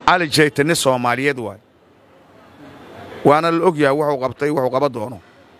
cali jayte nin soomaaliyeed waay waana la og yahay wuxuu qabtay wuxuu qaba doono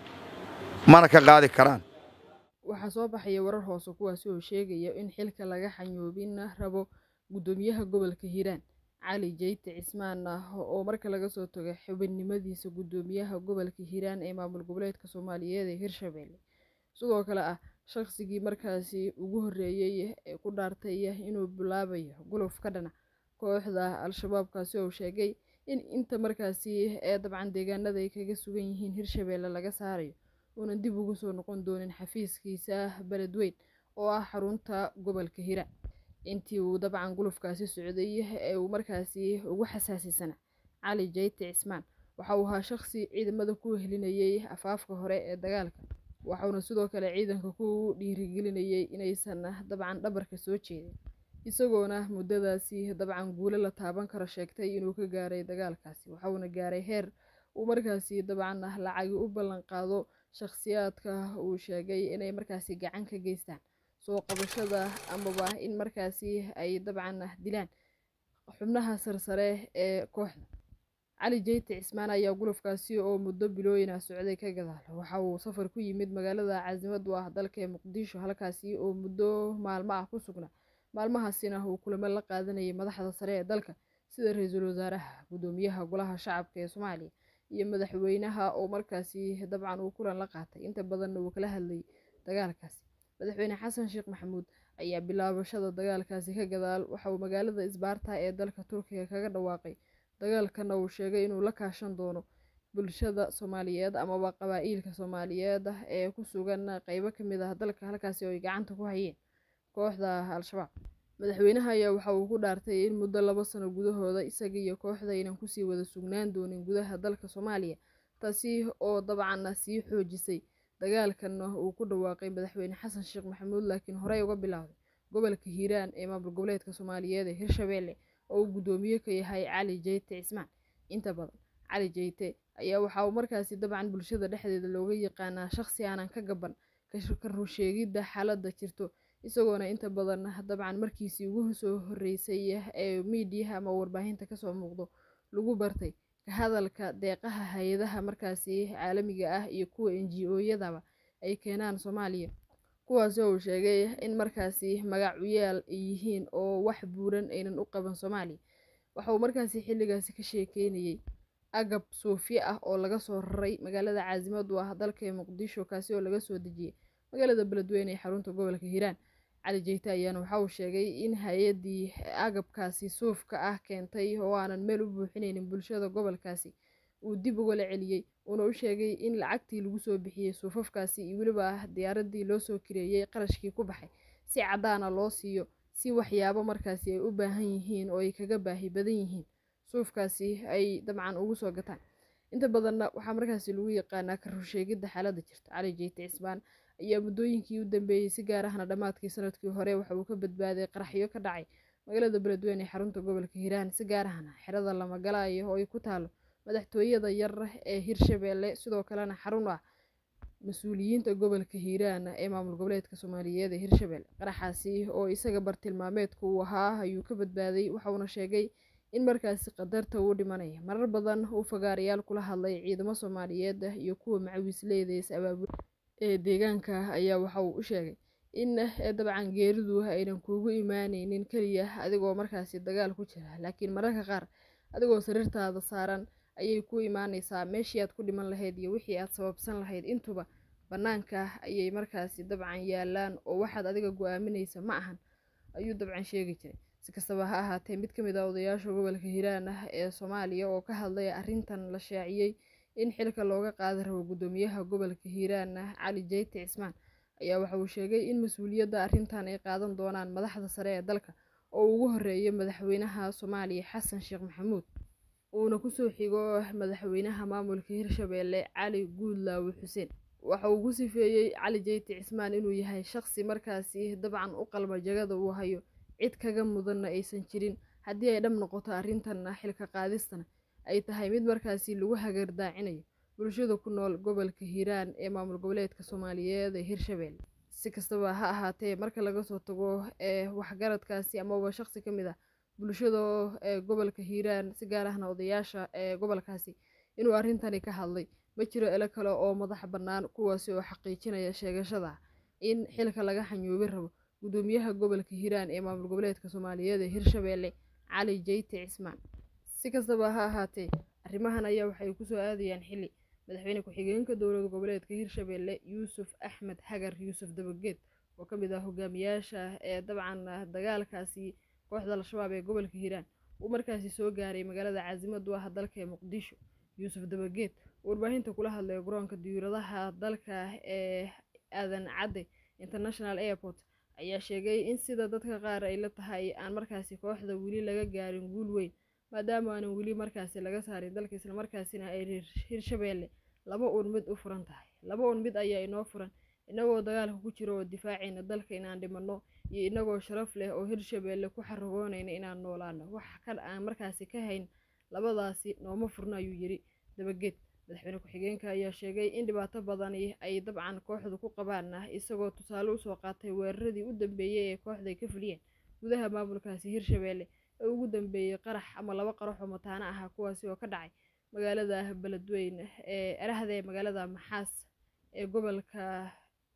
mana ka qaadi karaan waxaa soo baxaya warar hoose kuwaasi oo sheegaya in xilka laga xanyoobin rabo guddoomiyaha gobolka hiiraan cali jayte cismaan ah oo marka laga soo tago xubinnimadiisa guddoomiyaha gobolka hiiraan ee maamul goboleedka soomaaliyeed ee hirshabelle sidoo kale ah shaqsigii markaasi ugu horreeyey ee ku dhaartay inuu bilaabayo guluf ka dhana kooxda al-shabaabkaasi oo sheegay in inta markaasi ee dabcan deegaanada ay kaga sugan yihiin hirshabelle laga saarayo uunan dib ugu soo noqon doonin xafiiskiisa beledweyn oo ah xarunta gobolka hiiraan intii uu dabcan gulufkaasi socday ee uu markaasi ugu xasaasisanaa cali jayte cismaan waxa uu ahaa shaqsi ciidamada ku helinayay afaafka hore ee dagaalka waxauna sidoo kale ciidanka ku dhiirigelinayay inaysan dabcan dhabarka soo jeedin isagoona muddadaasi dabcan guulo la taaban karo sheegtay inuu ka gaaray dagaalkaasi waxauna gaaray heer uu markaasi dabcan lacagi u ballan qaado shakhsiyaadka uu sheegay inay markaasi gacan ka geystaan soo qabashada amaba in markaasi ay dabcan dilaan xubnaha sarsare ee kooxda cali jayte cismaan ayaa gulufkaasi oo muddo bilooyina socday ka gadaal waxa uu safar ku yimid magaalada caasimad u ah dalka ee muqdisho halkaasi oo muddo maalmo ah ku sugnaa maalmahaasina uu kulamo la qaadanayay madaxda sare ee dalka sida ra-iisul wasaaraha guddoomiyaha golaha shacabka ee soomaaliya iyo madaxweynaha oo markaasi dabcan uu kulan la qaatay inta badanna uu kala hadlayay dagaalkaasi madaxweyne xasan sheekh maxamuud ayaa bilaabashada dagaalkaasi ka gadaal waxa uu magaalada isbaarta ee dalka turkiga kaga dhawaaqay dagaalkana uu sheegay inuu la kaashan doono bulshada soomaaliyeed amaba qabaa-iilka soomaaliyeed ee ku sugan qeybo ka mid ah dalka halkaasi oo ay gacanta ku hayeen kooxda al-shabaab madaxweynaha ayaa waxa uu ku dhaartay in muddo laba sano gudahooda isaga iyo kooxda aynan kusii wada sugnaan doonin gudaha dalka soomaaliya taasi oo dabcan sii xoojisay dagaalkanna uu ku dhawaaqay madaxweyne xasan sheekh maxamuud laakiin horey uga bilowday gobolka hiiraan ee maamul goboleedka soomaaliyeed ee hirshabelle oo uu guddoomiye ka yahay cali jayte cismaan inta badan cali jayte ayaa waxa uu markaasi dabcan bulshada dhexdeeda looga yaqaanaa shaqsi aanan ka gaban ka rusheegidda xaaladda jirto isagoona inta badan dabcan markiisii ugu soo horreysay ee miidiyaha ama warbaahinta kasoo muuqdo lagu bartay ka hadalka deeqaha hay-adaha markaasi caalamiga ah iyo kuwa n g o-yadaba ay keenaan soomaaliya kuwaasi oo uu sheegay in markaasi magacuyaal ay yihiin oo wax buuran aynan u qaban soomaaliya waxa uu markaasi xilligaasi ka sheekeynayay agab suufyo ah oo laga soo raray magaalada caasimad u ah dalka muqdisho kaasi oo laga soo dejiyey magaalada beledweyne ee xarunta gobolka hiiraan cali jeyte ayaana waxa uu sheegay in hay-addii agabkaasi suufka ah keentay oo aanan meel u buuxinaynin bulshada gobolkaasi uu dib ugala celiyey uuna u sheegay in lacagtii lagu soo bixiyey suufafkaasi iyo weliba diyaaradii loo soo kireeyey qarashkii ku baxay si caddaana loo siiyo si waxyaabo markaasi ay u baahan yihiin oo ay kaga baahi badan yihiin suufkaasi ay dabcan ugu soo gataan inta badanna waxaa markaasi lagu yaqaanaa ka rusheegidda xaaladda jirta cali jeyte cismaan ayaa muddooyinkii u dambeeyey si gaar ahna dhammaadkii sanadkii hore waxa uu ka badbaaday qaraxyo ka dhacay magaalada beledweyne ee xarunta gobolka hiiraan si gaar ahna xerada lamagalayo oo ay ku taalo madaxtooyada yar ee hirshabeelle sidoo kalena xarun ah mas-uuliyiinta gobolka hiiraan ee maamul goboleedka soomaaliyeed ee hirshabeelle qaraxaasi oo isaga bartilmaameedka uu ahaa ayuu ka badbaaday waxauna sheegay in markaasi qadarta uu dhimanaya marar badan uu fagaarayaal kula hadlay ciidamo soomaaliyeed iyo kuwa macawiisleyda is abaabul ee deegaanka ayaa waxa uu u sheegay in dabcan geeridu aynan kuugu imaaneynin keliya adigoo markaasi dagaal ku jira laakiin mararka qaar adigoo sariirtaada saaran ayay ku imaaneysaa meeshii aad ku dhiman lahayd iyo wixii aad sababsan lahayd intuba bannaanka ayay markaasi dabcan yaalaan oo waxaad adiga go-aaminaysa ma ahan ayuu dabcan sheegi jiray si kastaba ha ahaatee mid ka mid ah odayaasha gobolka hiiraan ah ee soomaaliya oo ka hadlay arrintan la shaaciyey in xilka looga qaadi rabo guddoomiyaha gobolka hiiraan ah cali jeyte cismaan ayaa waxa uu sheegay in mas-uuliyadda arrintan ay qaadan doonaan madaxda sare ee dalka oo ugu horeeya madaxweynaha soomaaliya xasan sheekh maxamuud uuna kusoo xigo madaxweynaha maamulka hirshabeelle cali guudlaawe xuseen waxa uu ku sifeeyey cali jeyte cismaan inuu yahay shaqsi markaasi dabcan u qalma jagada uu hayo cid kaga mudanna aysan jirin haddii ay dhab noqoto arrintan xilka qaadistana ay tahay mid markaasi lagu hagardaacinayo bulshada ku nool gobolka hiiraan ee maamul goboleedka soomaaliyeed ee hirshabeelle si kastaba ha ahaatee marka laga soo tago ee waxgaradkaasi amaba shaqsi ka mid ah bulshada ee gobolka hiiraan si gaar ahna odayaasha ee gobolkaasi inuu arrintani ka hadlay ma jiro ilo kale oo madax bannaan kuwaasi oo xaqiijinaya sheegashada in xilka laga xanyuubin rabo gudoomiyaha gobolka hiiraan ee maamul goboleedka soomaaliyeed ee hirshabeelle cali jeyte cismaan si kastaba ha ahaatee arrimahan ayaa waxay kusoo aadayaan xilli madaxweyne ku-xigeenka dowlad goboleedka hirshabeelle yuusuf axmed xagar yuusuf dabageed oo ka mid ah hogaamiyaasha ee dabcan dagaalkaasi kooxda al-shabaab ee gobolka hiiraan uu markaasi soo gaaray magaalada caasimadu ah dalka ee muqdisho yuusuf dabageed oo warbaahinta kula hadlay garoonka diyaaradaha dalka ee aadan cadde international airport ayaa sheegay in sida dadka qaar ay la tahay aan markaasi kooxda weli laga gaarin guul weyn maadaama aanan weli markaasi laga saarin dalka islamarkaasina ay hirshabeelle laba uun mid u furan tahay laba uun mid ayaa inoo furan inagoo dagaalka ku jiro oo difaacayna dalka inaan dhimanno iyo inagoo sharaf leh oo hirshabeelle ku xaragoonayna inaan noolaano wax kan aan markaasi ka hayn labadaasi nooma furno ayuu yidhi dabageed madaxweyne ku-xigeenka ayaa sheegay in dhibaato badani ay dabcan kooxdu ku qabaan isagoo tusaale usoo qaatay weeraradii u dambeeyey ee kooxda ay ka fuliyeen gudaha maamulkaasi hirshabeelle ee ugu dambeeyey qarax ama laba qarax oo mataano ah kuwaasi oo ka dhacay magaalada beledweyne ee erahda ee magaalada maxaas ee gobolka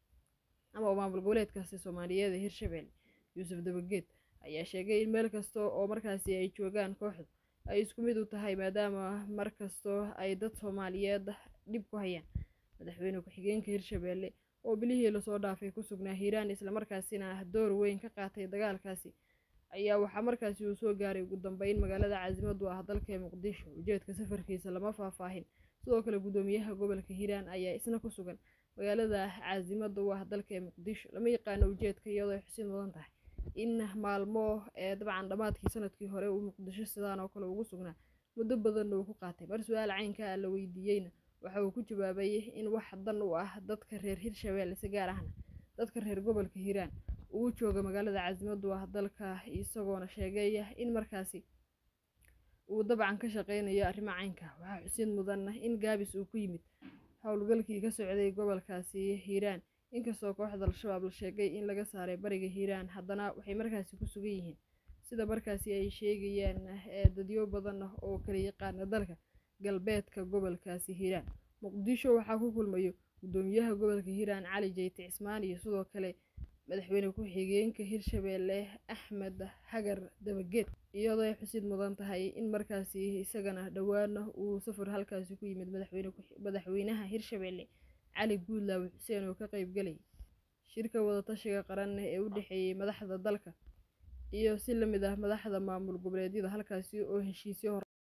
ama maamul goboleedkaasi soomaaliyeed ee hirshabeelle yuusuf dabageed ayaa sheegay in meel kasta oo markaasi ay joogaan kooxdu ay isku mid u tahay maadaama mar kastoo ay dad soomaaliyeed dhib ku hayaan madaxweyne ku-xigeenka hirshabeelle oo bilihii lasoo dhaafay ku sugnaa hiiraan islamarkaasina door weyn ka qaatay dagaalkaasi ayaa waxaa markaasi uu soo gaaray ugu dambeyn magaalada caasimadu ah dalka ee muqdisho ujeedka safarkiisa lama faahfaahin sidoo kale gudoomiyaha gobolka hiiraan ayaa isna ku sugan magaalada caasimada u ah dalka ee muqdisho lama yaqaano ujeedka iyadoo ay xusin mudan tahay in maalmo ee dabcan dhammaadkii sanadkii hore uu muqdisho sidaan oo kale ugu sugnaa muddo badanna uu ku qaatay mar su-aal caynka la weydiiyeyna waxa uu ku jawaabay in wax dan u ah dadka reer hirshabeelle si gaar ahna dadka reer gobolka hiiraan uu jooga magaalada caasimadu ah dalka isagoona sheegay in markaasi uu dabcan ka shaqeynayo arrimo caynka waxaa xusid mudan in gaabis uu ku yimid howlgalkii ka socday gobolkaasi hiiraan inkastoo kooxda al-shabaab la sheegay in laga saaray bariga hiiraan haddana waxay markaasi ku sugan yihiin sida markaasi ay sheegayaan dadyo badan oo kala yaqaana dalka galbeedka gobolkaasi hiiraan muqdisho waxaa ku kulmayo gudoomiyaha gobolka hiiraan cali jeyte cismaan iyo sidoo kale madaxweyne ku-xigeenka hirshabeelle axmed xagar dabageed iyadoo ay xusid mudan tahay in markaasi isagana dhowaana uu safar halkaasi ku yimid madaxweynaha hirshabeelle cali guudlaawe xuseen oo ka qayb galayay shirka wadatashiga qaran ee u dhexeeyey madaxda dalka iyo si lamid ah madaxda maamul goboleedyada halkaasi oo heshiisyo hor